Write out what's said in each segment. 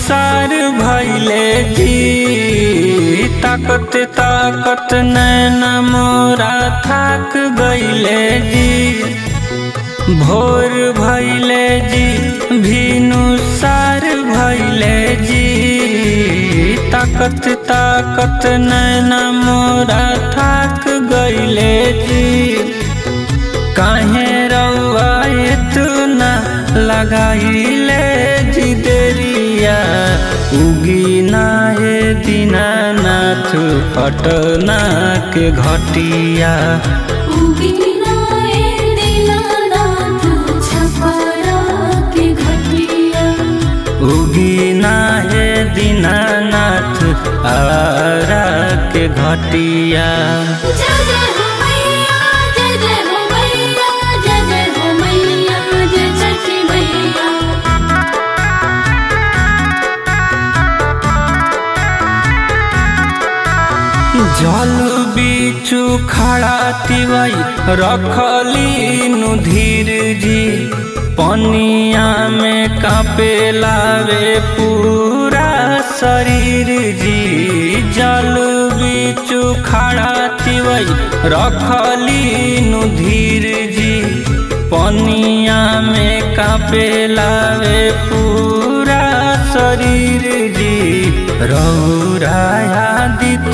सार भैले जी ताकत ताकत नैन मोरा थाक गईले जी भोर भैले जी भीनु सार भैले जी ताकत ताकत नैन मोरा थाक गईले जी काहे रउआ इतना लगाइले जी देरिया उगी ना हे दीनानाथ पटना के घटिया उगीना ए दीनानाथ छपरा के घटिया उगी ना हे दीनानाथ आरा के घटिया जय जय हो मैया जय जय हो मैया जय जय हो मैया जय छठी मैया जल बीचू खड़ा तिवई रखली नु धीर जी पनिया में कापे लावे पूरा शरीर जी जल बीचू खड़ा तिवई रखली नु धीर जी पनिया में कापे लावे पूरा शरीर जी रौराया दित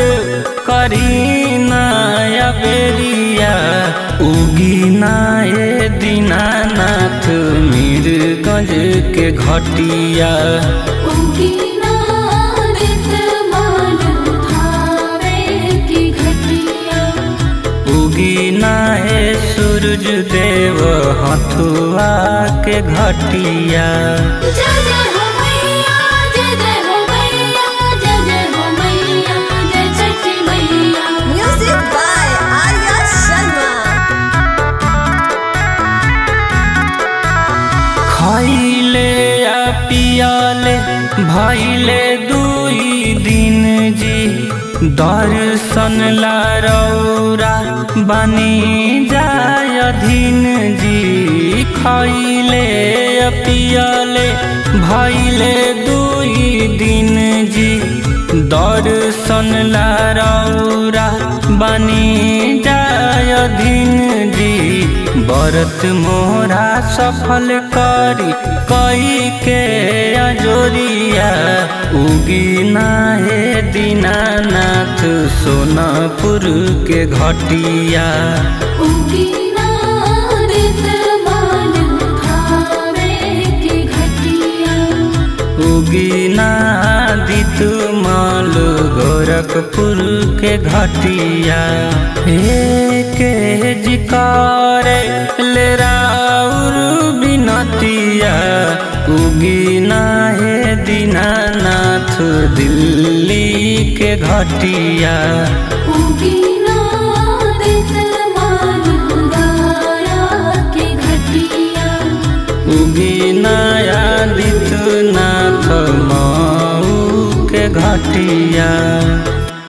करीना या बेरिया उगीना ए दीनानाथ मीरगंज के घटिया उगीना दित मान धावे की घटिया उगीना ए सूरज देव हथुआ के घटिया जय जय हो मैया जय जय हो मैया जय जय हो मैया जय छठी मैया Music by Arya Sharma. खैले या पियाले भैले दुई दिन जी दर्शन ला रौरा बनी जाय धीन जी खैले या पियाले भैले दुई दिन जी दर्शन ला रौरा बनी जाय धीन जी बरत मोरा सफल करी कई के अजोरिया उगीना हे दीनानाथ सोनापुर के घटिया उगीना दित मान धावे की घटिया उगीना दितु माल गोरखपुर के घटिया हे के जिकारे ले राउर बिनतिया उगीना हे दीनानाथ दिल्ली के घटिया उगीना दित मान गाया की घटिया उगीनाया दितनाथ माऊ के घटिया